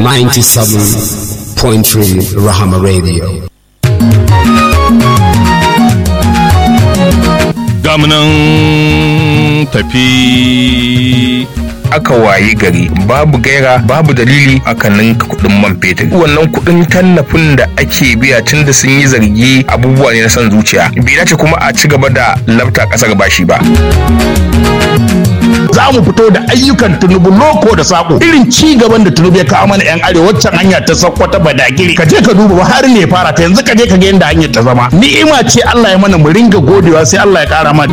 97.3 Rahama Radio. gamunan tafi aka wayi gari babu gaira babu dalili aka ninka kuɗin man fetur wannan kuɗin tallafin da ake biya tun da sun yi zargi abubuwa ne na son zuciya bai dace kuma a ci gaba da lafta ƙasar bashi ba za mu fito da ayyukan tunubu loko da sako irin ci gaban da tunubu ya kawo mana yan arewa waccan hanya ta sakko ta badagiri ka je ka duba Buhari ne fara ta yanzu ka je ka ga yadda hanyar ta zama ni'ima ce Allah ya mana mu ringa godewa sai Allah ya kara mana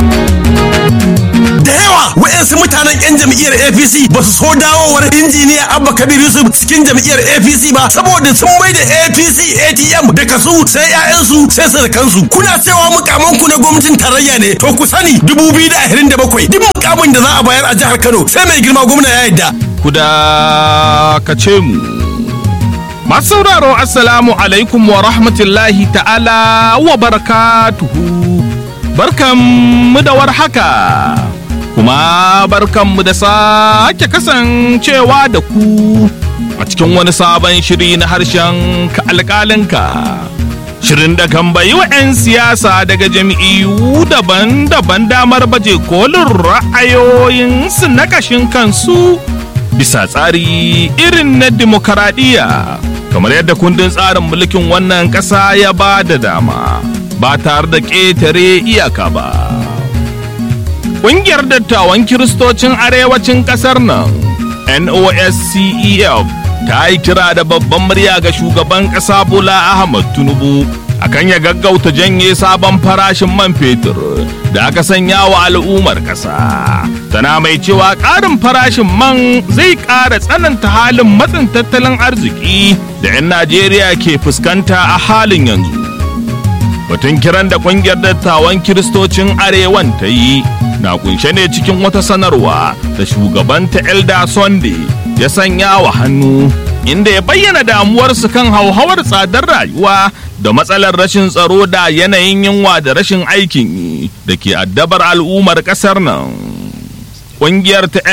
da yawa wa'yansu mutanen 'yan jam'iyyar apc ba su so dawowar injiniya abba kabir yusuf cikin jam'iyyar apc ba saboda sun mai da apc atm da kasu sai 'ya'yansu sai kansu kuna cewa mukamanku na gwamnatin tarayya ne to ku sani 2027 duk mukamin da za a bayar a jihar kano sai mai girma gwamna ya yadda ku dakace mu masu sauraro assalamu alaikum wa rahmatullahi ta'ala wa barakatuhu barkanmu da warhaka kuma barkanmu da sake kasancewa da ku a cikin wani sabon shiri na harshen ka alƙalinka shirin da kan bayi wa 'yan siyasa daga jam'iyyu daban-daban damar baje kolin ra'ayoyinsu na kashin kansu bisa tsari irin na demokaradiyya kamar yadda kundin tsarin mulkin wannan ƙasa ya ba da dama ba tare da ƙetare iyaka ba. Ƙungiyar dattawan Kiristocin Arewacin ƙasar nan, NOSCEF, ta yi kira da babban murya ga shugaban ƙasa Bola Ahmad Tinubu akan ya gaggauta janye sabon farashin man fetur da aka sanya wa al'ummar ƙasa. Tana mai cewa ƙarin farashin man zai ƙara tsananta halin matsin tattalin arziki da 'yan Najeriya ke fuskanta a halin yanzu. batun kiran da kungiyar dattawan kiristocin arewan ta yi na kunshe ne cikin wata sanarwa da shugabanta elda sunday ya sanya wa hannu inda ya bayyana damuwarsu kan hauhawar tsadar rayuwa da matsalar rashin tsaro da yanayin yunwa da rashin aikin yi da ke addabar al'ummar kasar nan kungiyar ta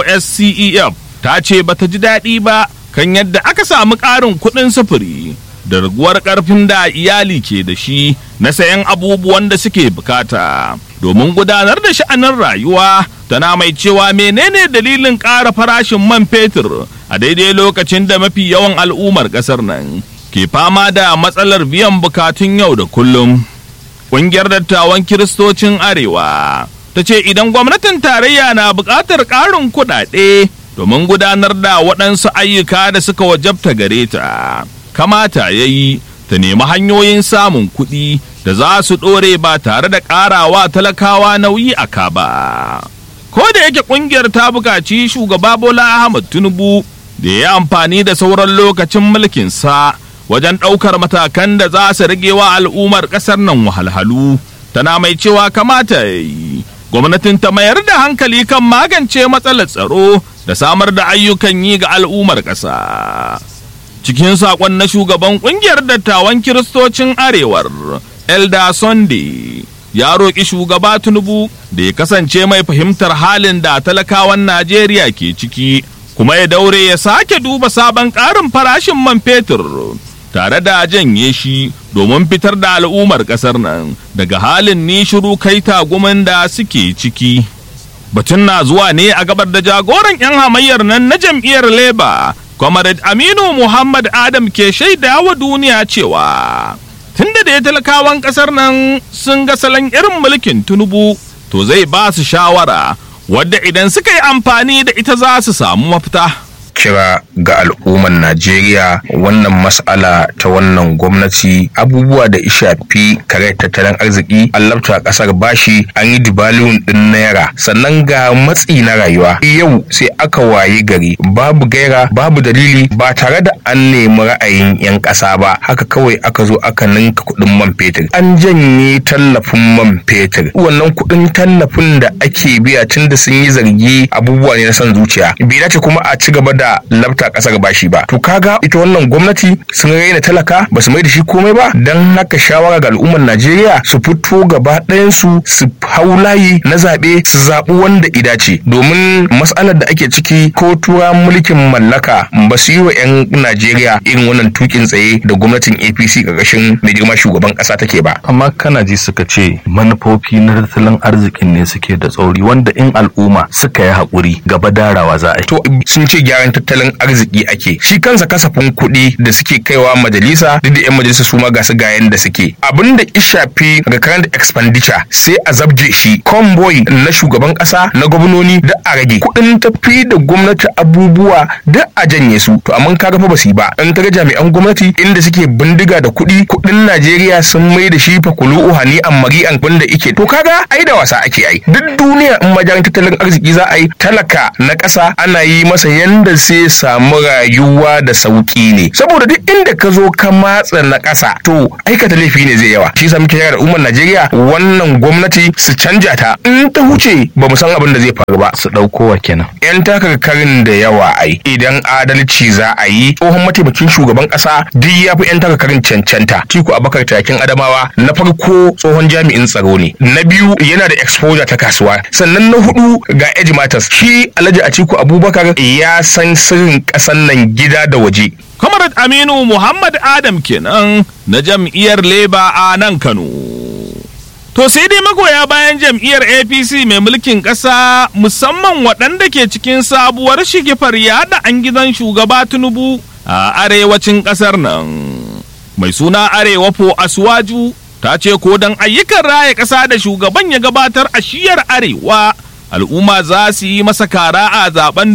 noscef ta ce bata ji daɗi ba kan yadda aka samu ƙarin kuɗin sufuri da raguwar ƙarfin da iyali ke da shi na sayan abubuwan da suke bukata domin gudanar da sha'anin rayuwa tana mai cewa menene dalilin ƙara farashin man fetur a daidai lokacin da mafi yawan al'ummar ƙasar nan ke fama da matsalar biyan bukatun yau da kullum ƙungiyar dattawan kiristocin arewa ta ce idan gwamnatin tarayya na buƙatar ƙarin kuɗaɗe domin gudanar da waɗansu ayyuka da suka wajabta gare ta kamata ya yi ta nemi hanyoyin samun kuɗi da za su ɗore ba tare da ƙarawa talakawa nauyi a ka ba. Ko da yake ƙungiyar ta buƙaci shugaba Bola Ahmad Tinubu da ya amfani da sauran lokacin mulkinsa wajen ɗaukar matakan da za su rage wa al'ummar ƙasar nan wahalhalu. Tana mai cewa kamata ya yi. Gwamnatin ta mayar da hankali kan magance matsalar tsaro da samar da ayyukan yi ga al'ummar ƙasa. cikin saƙon na shugaban ƙungiyar dattawan kiristocin arewar elda sunday ya roƙi shugaba tinubu da ya kasance mai fahimtar halin da talakawan najeriya ke ciki kuma ya daure ya sake duba sabon ƙarin farashin man fetur tare da janye shi domin fitar da al'ummar ƙasar nan daga halin ni shiru kai tagumin da suke ciki batun na zuwa ne a gabar da jagoran 'yan hamayyar nan na jam'iyyar labour Comrade Aminu Muhammad Adam ke shaida wa duniya cewa tunda da ya talakawan kasar nan sun ga salon irin mulkin Tinubu to zai ba su shawara wadda idan suka yi amfani da ita za su samu mafita. kira ga al'ummar Najeriya wannan mas'ala ta wannan gwamnati abubuwa da shafi kare tattalin arziki an labta kasar bashi an yi dibaliyun din naira sannan ga matsi na rayuwa yau sai aka wayi gari babu gaira babu dalili ba tare da an nemi ra'ayin 'yan ƙasa ba haka kawai aka zo aka ninka kuɗin man fetur an janye tallafin man fetur wannan kuɗin tallafin da ake biya tun da sun yi zargi abubuwa ne na son zuciya bai dace kuma a ci gaba da iya labta kasar bashi ba to kaga ita wannan gwamnati sun raina talaka ba su mai da shi komai ba dan haka shawara ga al'ummar Najeriya su fito gaba ɗayan su su hau layi na zaɓe su zaɓi wanda ida ce domin matsalar da ake ciki ko tura mulkin mallaka ba su yi wa 'yan Najeriya irin wannan tukin tsaye da gwamnatin APC ƙarƙashin mai girma shugaban ƙasa take ba. amma kana ji suka ce manufofi na tattalin arzikin ne suke da tsauri wanda in al'umma suka yi haƙuri gaba darawa za a yi To sun ce gyaran tattalin arziki ake shi kansa kasafin kuɗi da suke kaiwa majalisa duk da 'yan majalisa su ma ga su ga yanda suke abin da ya shafi recurrent expenditure sai a zabje shi convoy na shugaban ƙasa na gwamnoni da a rage kuɗin tafi da gwamnati abubuwa da a janye su to amma kaga fa ba su yi ba in kaga jami'an gwamnati inda suke bindiga da kuɗi kuɗin Najeriya sun mai da shi fa kulu hani an mari'an wanda ike to kaga ai da wasa ake ai duk duniya in majalan tattalin arziki za a yi talaka na ƙasa ana yi masa yanda sai samu rayuwa da sauki ne saboda duk inda ka zo ka matsa na ƙasa to aikata laifi ne zai yawa shi yasa muke kira da umar Najeriya wannan gwamnati su canja ta in ta huce ba mu san abin da zai faru ba su ɗauko wa kenan yan takarkarin da yawa ai idan adalci za a yi tsohon mataimakin shugaban kasa duk ya fi yan takarkarin cancanta tiku abakar takin adamawa na farko tsohon jami'in tsaro ne na biyu yana da exposure ta kasuwa sannan na hudu ga edge matters shi alhaji atiku abubakar ya san sirrin kasan nan gida da waje Comrade Aminu Muhammad Adam kenan na jam'iyyar Labour a nan Kano. To sai dai magoya bayan jam'iyyar APC mai mulkin ƙasa musamman waɗanda ke cikin sabuwar shigifar yada an gidan shugaba Tinubu a arewacin ƙasar nan. Mai suna Arewa Po Aswaju ta ce ko don ayyukan raya ƙasa da shugaban ya gabatar a shiyar Arewa al'umma za su yi masa kara a zaben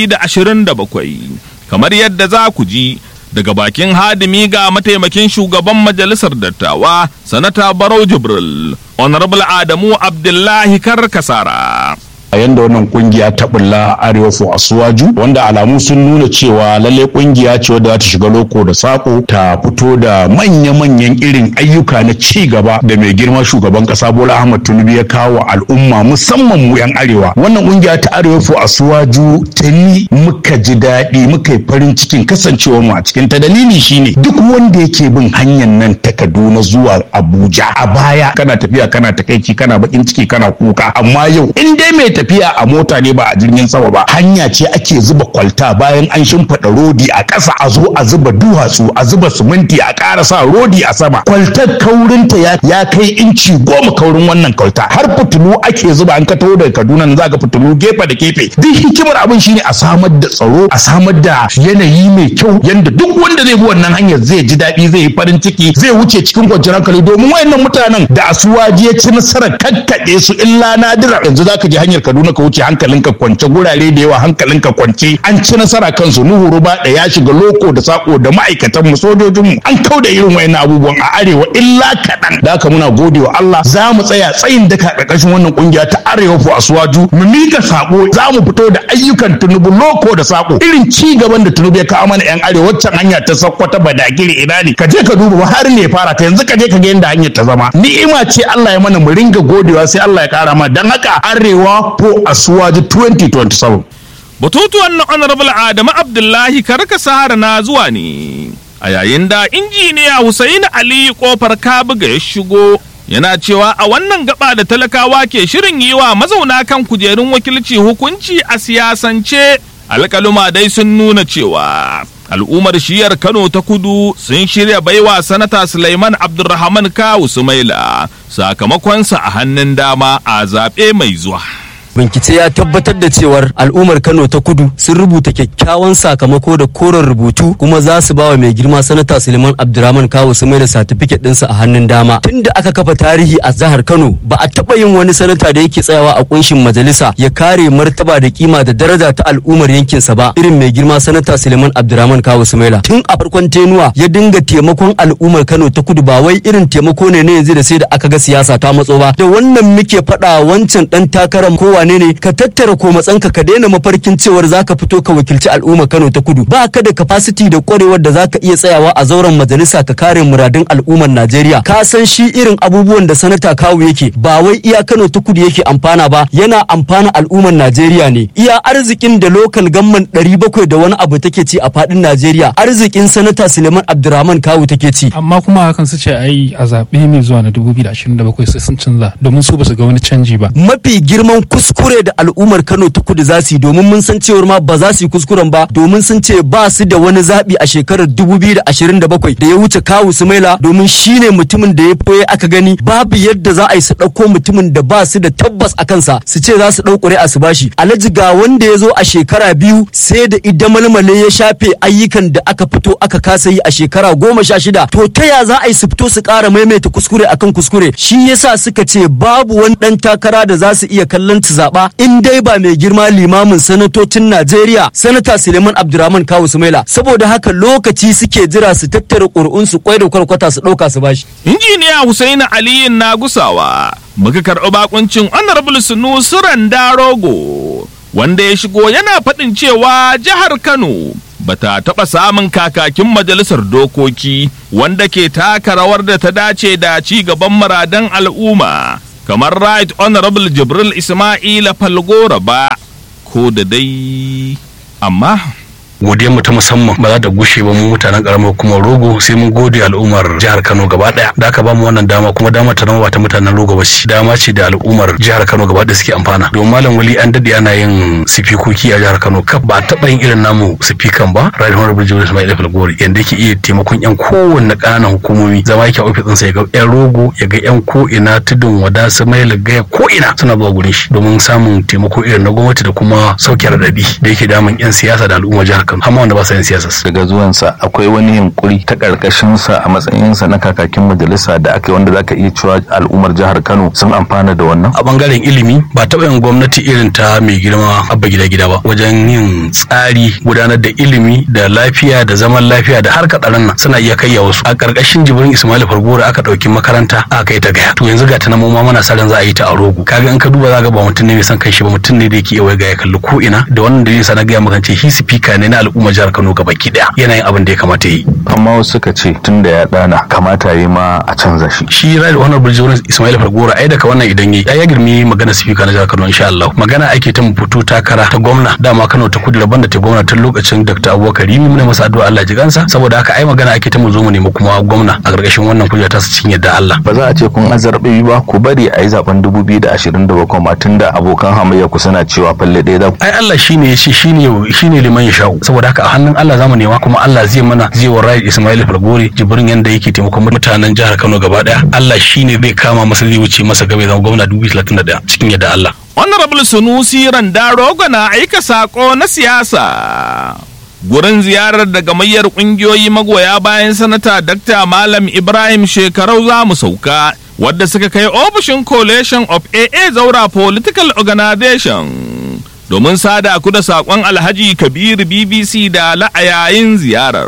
2027 kamar yadda za ku ji daga bakin hadimi ga mataimakin shugaban majalisar dattawa sanata barau jibril honorable adamu abdullahi karkasara a yanda wannan kungiya ta bulla arewa fo asuwaju wanda alamu sun nuna cewa lalle kungiya ce wadda za ta shiga loko da sako ta fito da manya-manyan irin ayyuka na ci gaba da mai girma shugaban kasa bola ahmad tinubu ya kawo al'umma musamman mu yan arewa wannan kungiya ta arewa fo asuwaju tuni muka ji daɗi muka yi farin cikin kasancewar mu a cikin ta dalili shine duk wanda yake bin hanyar nan ta kaduna zuwa abuja a baya kana tafiya kana takaici kana bakin ciki kana kuka amma yau in dai mai tafiya a mota ne ba a jirgin sama ba hanya ce ake zuba kwalta bayan an shimfiɗa rodi a ƙasa a zo a zuba duwatsu a zuba siminti a ƙara sa rodi a sama kwaltar kaurinta ya, ya kai inci goma kaurin wannan kwalta har fitilu ake zuba an ka taho daga kaduna nan za ka fitilu gefe da gefe duk hikimar abin shine a samar da tsaro a samar da yanayi mai kyau yanda duk wanda zai bi wannan hanyar zai ji daɗi zai yi farin ciki zai wuce cikin kwanciyar hankali domin wayannan mutanen da asuwaji ya ci nasarar kakkaɗe su illa nadira yanzu za ka je hanyar Kaduna ka wuce hankalinka kwance gurare da yawa hankalinka kwance an ci nasara kansu Nuhu Ruba da ya shiga loko da sako da ma'aikatan mu sojojin mu an kauda irin wayannan abubuwan a arewa illa kaɗan da haka muna gode wa Allah za mu tsaya tsayin daka ƙarƙashin wannan kungiya ta arewa fu asuwaju mu mika sako za mu fito da ayyukan tunubu loko da sako irin ci gaban da tunubu ya kawo mana yan arewa waccan hanya ta sakkwata badagiri ina ne ka je ka duba har ne fara ta yanzu ka je ka ga yadda hanyar ta zama ni'ima ce Allah ya mana mu ringa godewa sai Allah ya kara ma dan haka arewa ko asuwaji 2027 Batutuwan na Honorable Adamu Abdullahi karka sahara na zuwa ne. A yayin da injiniya Hussaini Ali kofar kabuga ya shigo yana cewa a wannan gaba da talakawa ke shirin yi wa mazauna kan kujerun wakilci hukunci a siyasance alkaluma dai sun nuna cewa al'ummar shiyar Kano ta kudu sun shirya baiwa sanata Sulaiman Abdulrahman Kawu Sumaila sakamakonsa a hannun dama a zaɓe mai zuwa. bincike ya tabbatar da cewar al'ummar kano ta kudu sun rubuta kyakkyawan sakamako da koren rubutu kuma za su bawa mai girma sanata suleiman abdurrahman kawo su mai da satifiket ɗinsa a hannun dama tunda aka kafa tarihi a jihar kano ba a taɓa yin wani sanata da yake tsayawa a kunshin majalisa ya kare martaba da kima da daraja ta al'ummar yankinsa ba irin mai girma sanata suleiman abdurrahman kawo sumaila tun a farkon tenuwa ya dinga taimakon al'ummar kano ta kudu ba wai irin taimako ne na yanzu da sai da aka ga siyasa ta matso ba da wannan muke faɗa wancan ɗan takarar kowa wane ne ka tattara komatsanka ka daina mafarkin cewar zaka fito ka wakilci al'umma Kano ta Kudu ba ka da capacity da kwarewar da zaka iya tsayawa a zauren majalisa ka kare muradun al'ummar Najeriya ka san shi irin abubuwan da sanata kawu yake ba wai iya Kano ta Kudu yake amfana ba yana amfana al'ummar Najeriya ne iya arzikin da local government 700 da wani abu take ci a fadin Najeriya arzikin sanata Suleiman Abdurrahman Kawu take ci amma kuma hakan su ce ai a zaɓe mai zuwa na 2027 sai sun canza domin su basu ga wani canji ba mafi girman kuskure da al'ummar Kano ta Kudu za su yi domin mun san cewar ma ba za su yi kuskuren ba domin sun ce ba su da wani zaɓi a shekarar 2027 da ya wuce Kawu Sumaila domin shine mutumin da ya foye aka gani babu yadda za a yi su ɗauko mutumin da ba su da tabbas a kansa su ce za su ɗau ƙuri'a su bashi alhaji ga wanda ya zo a shekara biyu sai da idan malmale ya shafe ayyukan da aka fito aka kasa yi a shekara goma sha shida to ta ya za a yi su fito su ƙara maimaita kuskure akan kuskure shi yasa suka ce babu wani ɗan takara da za su iya kallon su zaɓa in dai ba mai girma limamin sanatocin Najeriya sanata Suleiman Abdurrahman Kawu Sumaila saboda haka lokaci suke jira su tattara ƙuri'un su kwai da kwarkwata su ɗauka su bashi. injiniya Husaini Aliyu na gusawa muka karɓi bakuncin honorable Sunusi Rogo wanda ya shigo yana faɗin cewa jihar Kano bata taɓa samun kakakin majalisar dokoki wanda ke taka rawar da ta dace da ci gaban muradan al'umma kamar right honorable Jibril Ismaila Falgora ba ko da dai amma godiyar mu ta musamman ba za ta gushe ba mu mutanen karamar hukumar rogo sai mun gode al'ummar jihar kano gaba daya da aka ba mu wannan dama kuma dama ta zama ba ta mutanen rogo ba ce dama ce da al'ummar jihar kano gaba daya suke amfana domin malam wali an dade ana yin sifikoki a jihar kano kaf ba taɓa yin irin namu sifikan ba right honorable jibril ismail falgori yanda yake iya taimakon yan kowanne ƙananan hukumomi zama yake a ofis ɗinsa ya ga yan rogo ya ga yan ko ina tudun wada su mai gaya ko ina suna zuwa gurin shi domin samun taimako irin na gwamnati da kuma sauke raɗaɗi da yake damun yan siyasa da al'ummar jihar kano amma wanda ba sa yin siyasa daga zuwansa akwai wani yunkuri ta karkashinsa a matsayinsa na kakakin majalisa da aka yi wanda zaka iya cewa al'ummar jihar kano sun amfana da wannan a bangaren ilimi ba taɓa yin gwamnati irin ta mai girma abba gida gida ba wajen yin tsari gudanar da ilimi da lafiya da zaman lafiya da harka tsaron nan suna iya kai wasu a karkashin jibrin ismail fargora aka ɗauki makaranta aka kai ta gaya to yanzu ga ta na ma muna sa ran za a yi ta a rogo kaga in ka duba za ga ba mutum ne mai son kai shi ba mutum ne da yake iya ga ya kalli ko ina da wannan dalilin sa na gaya maka ce shi speaker ne na al'umma jihar Kano gaba ki daya yana yin abin da ya kamata yi amma wasu suka ce tun da ya dana kamata yi ma a canza shi shi right honorable Jonas Ismail Fargora ai daga wannan idan yi ya girmi magana speaker na jihar Kano insha Allah magana ake ta mu fito takara ta gwamna dama Kano ta kudu daban da ta gwamna tun lokacin Dr. Abubakar Rimi muna masa addu'a Allah ji gansa saboda haka ai magana ake ta mu zo mu nemi kuma gwamna a gargashin wannan kujera ta cikin yadda Allah ba za a ce kun azarbe ba ku bari a yi zaben 2027 ma tunda abokan hamayya ku suna cewa falle ɗaya za ku ai Allah shine ya ce shine shine liman ya sha'u saboda haka a hannun Allah zamu nema kuma Allah zai mana zai wa Rai Ismail Falgore jibrin yanda yake taimakon mutanen jihar Kano gaba daya Allah shine zai kama masa zai wuce masa gaba zama gwamna 2031 cikin yadda Allah honorable Sunusi Randarogo na aika sako na siyasa gurin ziyarar da gamayyar kungiyoyi magoya bayan sanata Dr. Malam Ibrahim Shekarau za mu sauka wadda suka kai ofishin coalition of AA Zaura Political Organization domin sada ku da saƙon Alhaji Kabiru BBC da la'ayayin ziyarar.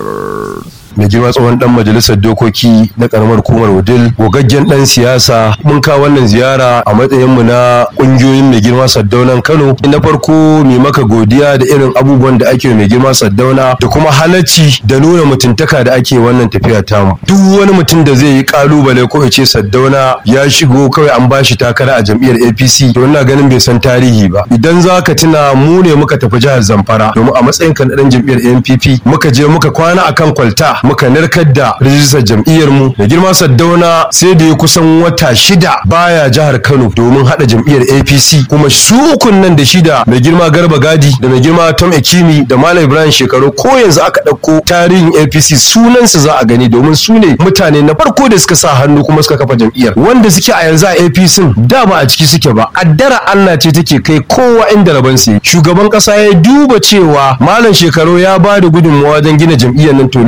mai girma tsohon dan majalisar dokoki na karamar hukumar wudil gogaggen dan siyasa mun kawo wannan ziyara a matsayin mu na kungiyoyin mai girma saddaunan kano na farko mai maka godiya da irin abubuwan da ake mai girma saddauna da kuma halacci da nuna mutuntaka da ake wannan tafiya tamu duk wani mutum da zai yi kalubale ko ya ce saddauna ya shigo kawai an bashi takara a jam'iyyar apc to ina ganin bai san tarihi ba idan za ka tuna mu ne muka tafi jihar zamfara domin a matsayin kan dan jam'iyyar npp muka je muka kwana akan kwalta muka narkar da rijistar jam'iyyar mu da girma saddauna sai da ya kusan wata shida baya jihar kano domin hada jam'iyyar apc kuma su ukun nan da shida mai girma garba gadi da mai girma tom ekimi da malam ibrahim shekaru ko yanzu aka ɗauko tarihin apc sunansu za a gani domin su ne mutane na farko da suka sa hannu kuma suka kafa jam'iyyar wanda suke a yanzu a apc da ba a ciki suke ba addara allah ce take kai kowa inda rabon su shugaban kasa ya duba cewa malam shekaru ya ba da gudunmawa wajen gina jam'iyyar nan to lalle idan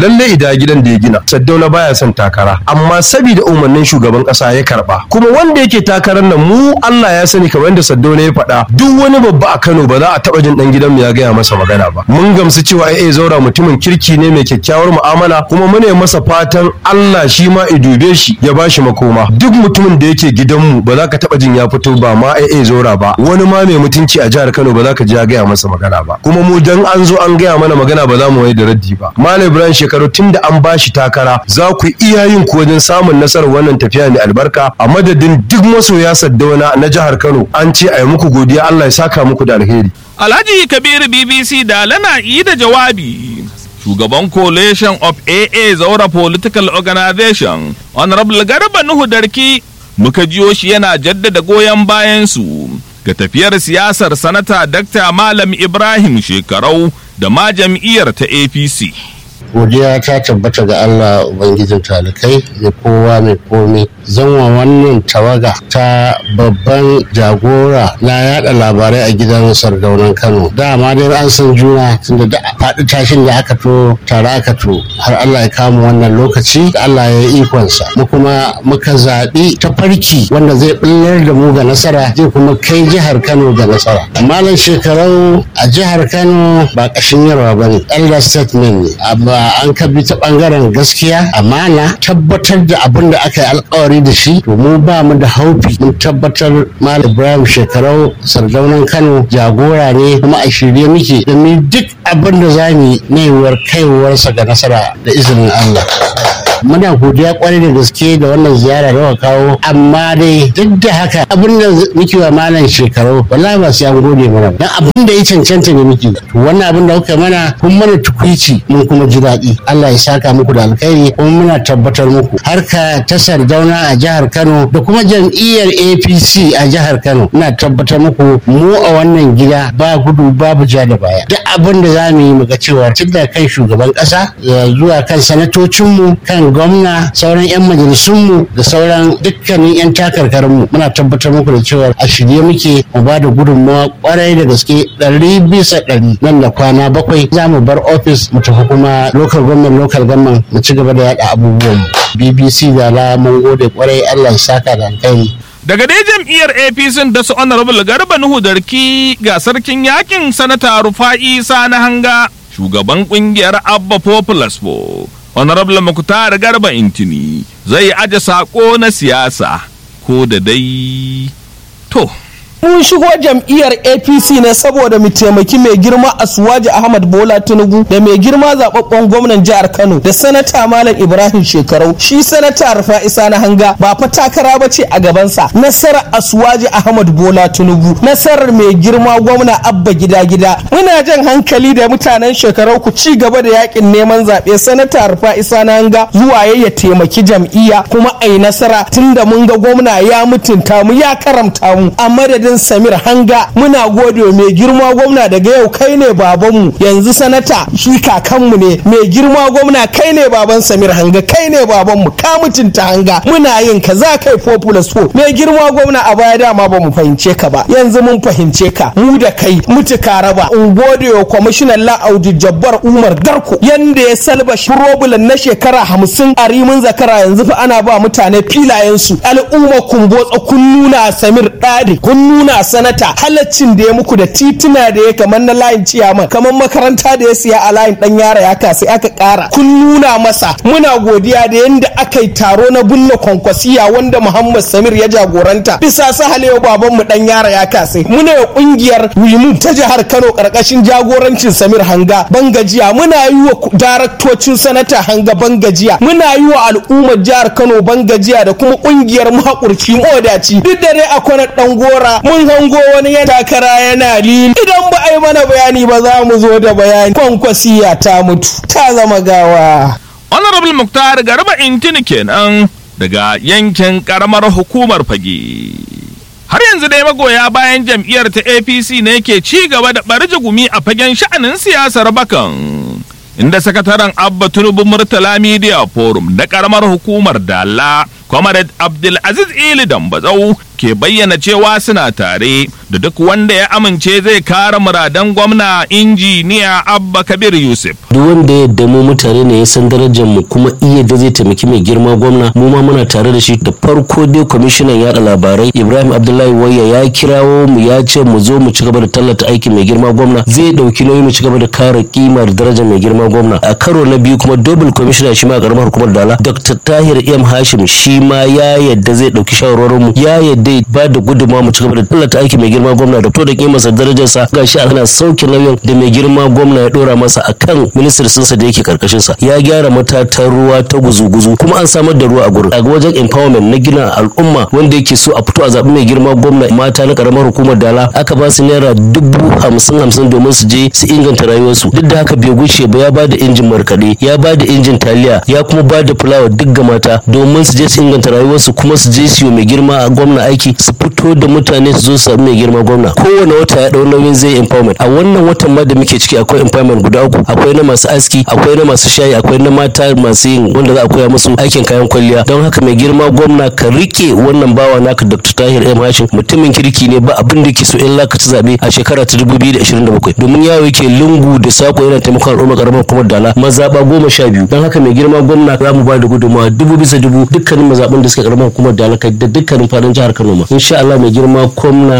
gida gidan da ya gina saddauna baya son takara amma saboda umarnin shugaban kasa ya karba kuma wanda yake takarar nan mu Allah ya sani kamar yadda saddauna ya faɗa duk wani babba a Kano ba za a taba jin dan gidanmu ya gaya masa magana ba mun gamsu cewa AA zaura mutumin kirki ne mai kyakkyawar mu'amala kuma muna masa fatan Allah shi ma ya dube shi ya bashi makoma duk mutumin da yake gidanmu ba za ka taba jin ya fito ba ma AA zaura ba wani ma mai mutunci a jihar Kano ba za ka ji ya gaya masa magana ba kuma mu dan an zo an gaya mana magana ba za mu wai da raddi ba Malam Ibrahim shekaru tun da an bashi takara za ku iya yin ku wajen samun nasarar wannan tafiya mai albarka a madadin duk masoya saddauna na jihar Kano an ce a yi muku godiya Allah ya saka muku da alheri Alhaji Kabiru BBC da lana yi da jawabi. Shugaban Coalition of AA Zaura Political Organization, Honorable Garba Nuhu Darki, muka jiyo shi yana jaddada goyon bayansu ga tafiyar siyasar sanata Dr. Malam Ibrahim Shekarau da ma jam'iyyar ta APC. godiya ta tabbata ga Allah Ubangijin talikai mai kowa mai komai zanwa wannan tawaga ta babban jagora na yada labarai a gidan sardaunan Kano dama dai an san juna tunda da faɗi tashin da aka to tare aka to har Allah ya kama wannan lokaci da Allah ya yi ikonsa mu kuma muka zaɓi tafarki wanda zai ɓullar da mu ga nasara zai kuma kai jihar Kano ga nasara malam shekarau a jihar Kano ba ƙashin yarwa ba ne elder statement ne amma an kabi ta bangaren gaskiya amana tabbatar da abin da aka yi alkawari da shi to mu ba mu da haufi mun tabbatar malam ibrahim shekarau sardaunan kano jagora ne kuma a shirye muke da mu duk abin da za mu yi na yiwuwar kaiwarsa ga nasara da izinin allah muna godiya kwarai da gaske da wannan ziyara da kawo amma dai duk da haka abin da muke wa malam shekaru wallahi ba sai an gode mana dan abin da ya cancanta ne muke to wannan abin da kuka mana kun mana tukuici mun kuma ji daɗi Allah ya saka muku da alkhairi kuma muna tabbatar muku harka ta sardauna a jihar Kano da kuma jam'iyyar APC a jihar Kano ina tabbatar muku mu a wannan gida ba gudu babu ja da baya duk abin da za mu yi mu ga cewa tun da kan shugaban ƙasa zuwa kan sanatocinmu kan gwamna sauran 'yan majalisunmu da sauran dukkanin 'yan takarkarinmu muna tabbatar muku da cewa a shirye muke mu ba da gudunmawa kwarai da gaske ɗari bisa ɗari nan da kwana bakwai za mu bar ofis mu tafi kuma local government local government mu ci gaba da yaɗa abubuwan bbc da la mun gode kwarai allah ya saka da alkhairi Daga dai jam'iyyar APC da su Honorable Garba Nuhu Darki ga sarkin yakin sanata Rufa'i Sani Hanga shugaban kungiyar Abba Populous Po. Honorable Muktar Garba Intini zai aje sako na siyasa ko da dai to. mun shigo jam'iyyar apc ne saboda mu taimaki mai girma asuwaji ahmad bola tinubu da mai girma zababben gwamnan jihar kano da sanata malam ibrahim shekarau shi sanata rufa isa na hanga ba fa takara ba ce a gabansa nasarar asuwaji ahmad bola tinubu nasarar mai girma gwamna abba gida gida muna jan hankali da mutanen shekarau ku ci gaba da yakin neman zaɓe sanata rufa isa na hanga zuwa ya taimaki jam'iyya kuma a yi nasara tunda mun ga gwamna ya mutunta mu ya karamta mu a madadin Samir Hanga muna gode mai girma gwamna daga yau kai ne babanmu yanzu sanata shi kakanmu ne mai girma gwamna kai ne baban Samir Hanga kai ne babanmu ka mutunta Hanga muna yin ka za kai populous po mai girma gwamna a baya dama ba mu fahimce ka ba yanzu mun fahimce ka mu da kai mutuka raba in gode wa kwamishinan la'audi jabbar Umar Garko yanda ya salba problem na shekara hamsin a rimin zakara yanzu fa ana ba mutane filayensu al'umma kumbotsa kun nuna Samir Dadi kun nuna nuna sanata halaccin da ya muku da tituna da ya kamar na layin ciyaman kamar makaranta da ya siya a layin dan yara ya sai aka kara kun nuna masa muna godiya da yadda aka yi taro na bulla kwankwasiya wanda muhammad samir ya jagoranta bisa sahalewa baban mu dan yara ya kasai muna yi kungiyar wimu ta jihar kano karkashin jagorancin samir hanga bangajiya muna yi wa daraktocin sanata hanga bangajiya muna yi wa al'ummar jihar kano bangajiya da kuma kungiyar mahakurci modaci duk da dai akwai dan gora mun hango wani ya takara yana lili idan ba a yi mana bayani ba za mu zo da bayani kwankwasiya ta mutu ta zama gawa Honorable Muktar Garba Intini kenan daga yankin karamar hukumar fage. Har yanzu dai magoya bayan jam'iyyar ta APC ne ke ci gaba da ɓarje gumi a fagen sha'anin siyasar bakan. Inda sakataren Abba Tinubu Murtala Media Forum da karamar hukumar Dala, Comrade Abdulaziz Ili Dambazau ke bayyana cewa suna tare da duk wanda ya amince zai kare muradan gwamna injiniya abba kabir yusuf duk wanda yadda mu mutane ne ya san darajar mu kuma iya da zai taimaki mai girma gwamna mu ma muna tare da shi da farko dai kwamishinan yada labarai ibrahim abdullahi wayya ya kirawo mu ya ce mu zo mu ci gaba da tallata aikin mai girma gwamna zai dauki nauyi mu ci gaba da kare kimar darajar mai girma gwamna a karo na biyu kuma double commissioner shi ma karamar hukumar dala dr tahir m hashim shi ma ya yadda zai dauki shawarwarin mu ya yadda ba da gudunmawa mu ci gaba da tallata aikin mai girma gwamna da to da kimarsa darajarsa gashi ana sauke nauyin da mai girma gwamna ya dora masa akan ministry sinsa da yake karkashin sa ya gyara matatan ruwa ta guzu-guzu kuma an samar da ruwa a gurin a wajen empowerment na gina al'umma wanda yake so a fito a zaɓi mai girma gwamna mata na karamar hukumar dala aka ba su naira dubu hamsin hamsin domin su je su inganta rayuwarsu duk da haka bai guce ba ya ba da injin markaɗe ya ba da injin taliya ya kuma ba da fulawa duk ga mata domin su je su inganta rayuwarsu kuma su je su yi mai girma gwamna aiki su fito da mutane su zo su sami mai girma gwamna kowane wata ya ɗau nauyin zai empowerment a wannan watan ma da muke ciki akwai empowerment guda uku akwai na masu aski akwai na masu shayi akwai na mata masu yin wanda za a koya musu aikin kayan kwalliya don haka mai girma gwamna ka rike wannan bawa naka dr tahir m hashim mutumin kirki ne ba abin da ke so in laka ci zabe a shekara ta 2027 domin yawo yake lungu da sako yana taimakon al'umma karamar kuma dala mazaba goma sha biyu don haka mai girma gwamna za mu ba da gudunmawa dubu bisa dubu dukkanin mazaɓin da suka karamar hukumar dala kai da dukkanin fadin jihar kano ma insha Allah mai girma gwamna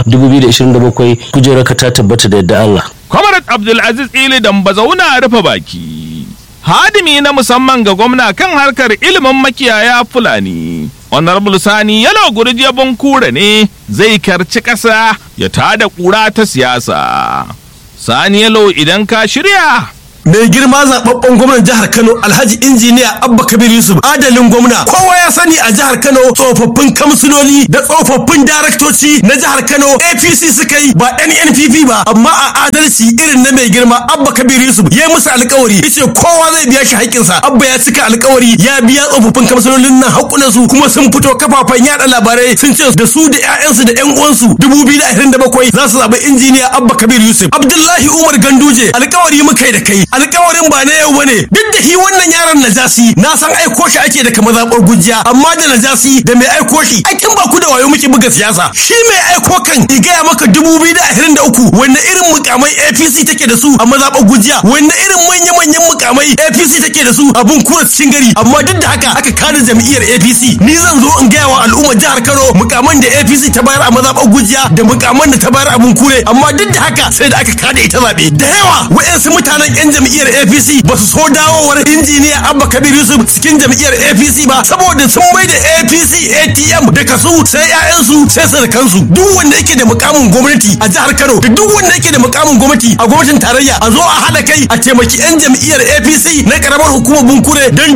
2027 kujerarka ta tabbata da yadda Allah Comrade Abdulaziz Ili Dambazauna rufe baki. Hadimi na musamman ga gwamna kan harkar ilimin makiyaya Fulani. Honorable Sani Yalo Gurje Bunkure ne zai karci ƙasa ya tada ƙura ta siyasa. Sani Yalo idan ka shirya. mai girma zababben gwamnan jihar Kano Alhaji injiniya Abba Kabir Yusuf adalin gwamna kowa ya sani a jihar Kano tsofaffin kamsiloli da tsofaffin daraktoci na jihar Kano APC suka yi ba NNPP ba amma a adalci irin na mai girma Abba Kabir Yusuf ya musu alkawari yace kowa zai biya shi haƙƙinsa Abba ya cika alkawari ya biya tsofaffin kamsilolin nan haƙunan su kuma sun fito kafafen yada labarai sun ce da su da ƴaƴansu da ƴan uwansu 2027 za su zaɓi injiniya Abba Kabir Yusuf Abdullahi Umar Ganduje alkawari muka yi da kai alkawarin ba na yau bane duk da shi wannan yaron najasi na san aiko shi ake daga mazaɓar gujiya amma da najasi da mai aiko shi aikin ba ku da wayo muke buga siyasa shi mai aiko kan i gaya maka dubu biyu da ashirin da uku wanne irin mukamai apc take da su a mazaɓar gujiya wanne irin manya-manyan mukamai apc take da su a bunkura cikin gari amma duk da haka aka kada jam'iyyar apc ni zan zo in gaya wa al'ummar jihar kano mukaman da apc ta bayar a mazaɓar gujiya da mukaman da ta bayar a bunkure amma duk da haka sai da aka kada ita zaɓe da yawa wa'yansu mutanen 'yan jam'iyyar APC ba su so dawowar injiniya Abba Kabir Yusuf cikin jam'iyyar APC ba saboda sun mai da APC ATM da kasu sai ƴaƴansu sai sarkansu duk wanda yake da mukamin gwamnati a jihar Kano da duk wanda yake da mukamin gwamnati a gwamnatin tarayya a zo a hada kai a taimaki 'yan jam'iyyar APC na karamar hukumar Bunkure don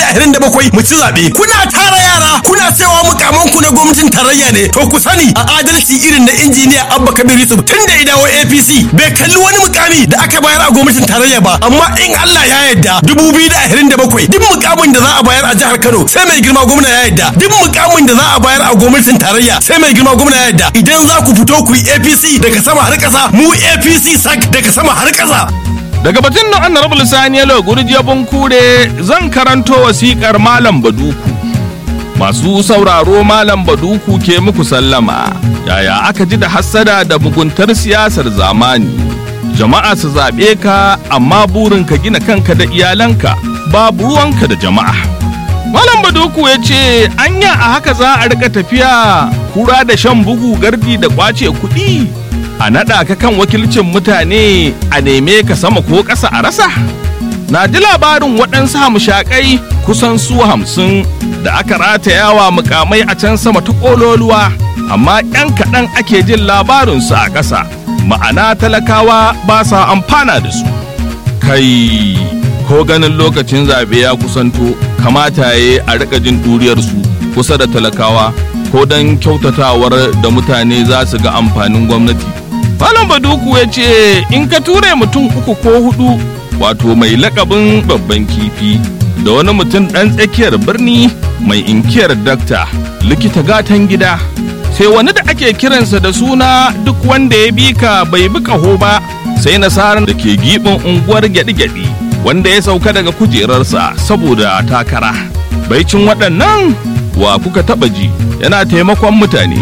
2027 mu ci zaɓe kuna tara yara kuna cewa mukaman ku na gwamnatin tarayya ne to ku sani a adalci irin na injiniya Abba Kabir Yusuf tun da ya dawo APC bai kalli wani mukami da aka bayar a gwamnatin tarayya ba amma in Allah ya yarda 2027 duk mukamin da za a bayar a jihar Kano sai mai girma gwamna ya yarda duk mukamin da za a bayar a gwamnatin tarayya sai mai girma gwamna ya yarda idan za ku fito ku yi APC daga sama har ƙasa mu APC sak daga sama har ƙasa Daga batun na Honorable Sani Yalo Gurje Bunkure zan karanto wasiƙar Malam Baduku. Masu sauraro Malam Baduku ke muku sallama, yaya aka ji da hassada da muguntar siyasar zamani. Jama'a su zaɓe ka amma burinka gina kanka da iyalanka babu ruwanka da jama'a. Malam Baduku ya ce, anya a haka za a rika tafiya kura da shan bugu gardi da kwace kuɗi. A naɗa ka kan wakilcin mutane a neme ka sama ko ƙasa a rasa? Na ji labarin waɗansu hamshakai kusan su hamsin da aka ratayawa mukamai a can sama ta ƙololuwa, amma 'yan kaɗan ake jin labarinsu a ƙasa, ma'ana talakawa ba sa amfana da su. Kai, ko ganin lokacin zaɓe ya kusanto, kamata ya a riƙa jin ɗuriyarsu kusa da talakawa, ko don kyautatawar da mutane za su ga amfanin gwamnati. Malam Baduku ya ce in ka ture mutum uku ko hudu wato mai lakabin babban kifi da wani mutum ɗan tsakiyar birni mai inkiyar dakta likita gatan gida sai wani da ake kiransa da suna duk wanda ya bi ka bai bi ƙaho ba sai nasarar da ke giɓin unguwar gyaɗi-gyaɗi wanda ya sauka daga kujerarsa saboda takara baicin waɗannan wa kuka taɓa ji yana taimakon mutane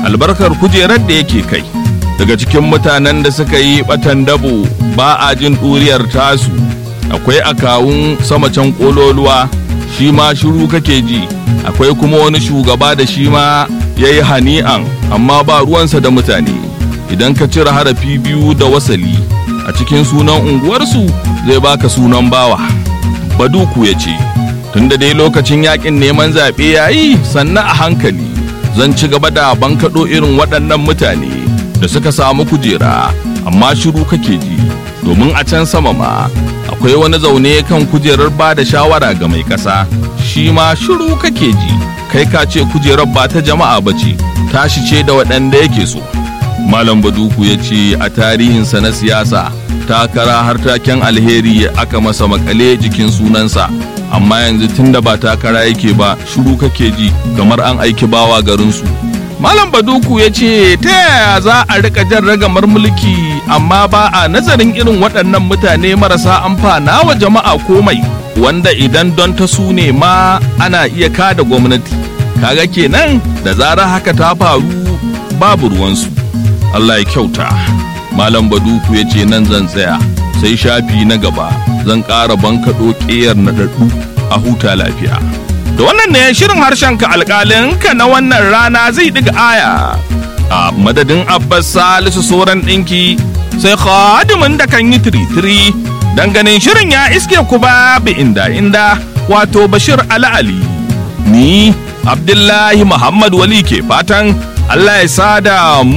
albarkar kujerar da yake kai daga cikin mutanen da suka yi batan dabo ba a jin ɗuriyar tasu akwai akawun sama can ƙololuwa shi ma shiru kake ji akwai kuma wani shugaba da shi ma ya yi hani'an amma ba ruwansa da mutane idan ka cire harafi biyu da wasali a cikin sunan unguwarsu zai baka sunan bawa baduku ya ce tunda dai lokacin yakin neman zaɓe ya yi sannan a hankali zan ci gaba da bankaɗo irin waɗannan mutane da suka samu kujera amma shiru kake ji domin a can sama ma akwai wani zaune kan kujerar ba da shawara ga mai ƙasa shi ma shiru kake ji kai ka ce kujerar ba ta jama'a ba ce tashi ce da waɗanda yake so malam baduku ya ce a tarihinsa na siyasa takara har taken alheri aka masa makale jikin sunansa amma yanzu tunda ba takara yake ba shiru kake ji kamar an aiki bawa garinsu malam baduku ya ce ta yaya za a rika jan ragamar mulki amma ba a nazarin irin waɗannan mutane marasa amfana wa jama'a komai wanda idan don ta su ne ma ana iya kada gwamnati kaga kenan da zarar haka ta faru babu ruwansu Allah ya kyauta malam baduku ya ce nan zan tsaya sai shafi na gaba zan ƙara bankaɗo ƙeyar naɗaɗɗu a huta lafiya da wannan ne shirin harshen ka alƙalin ka na wannan rana zai ɗiga aya a madadin abbas salisu soran ɗinki sai khadimin da kan yi tiritiri dan ganin shirin ya iske ku ba bi inda inda wato bashir ali ni abdullahi muhammad wali ke fatan allah ya sada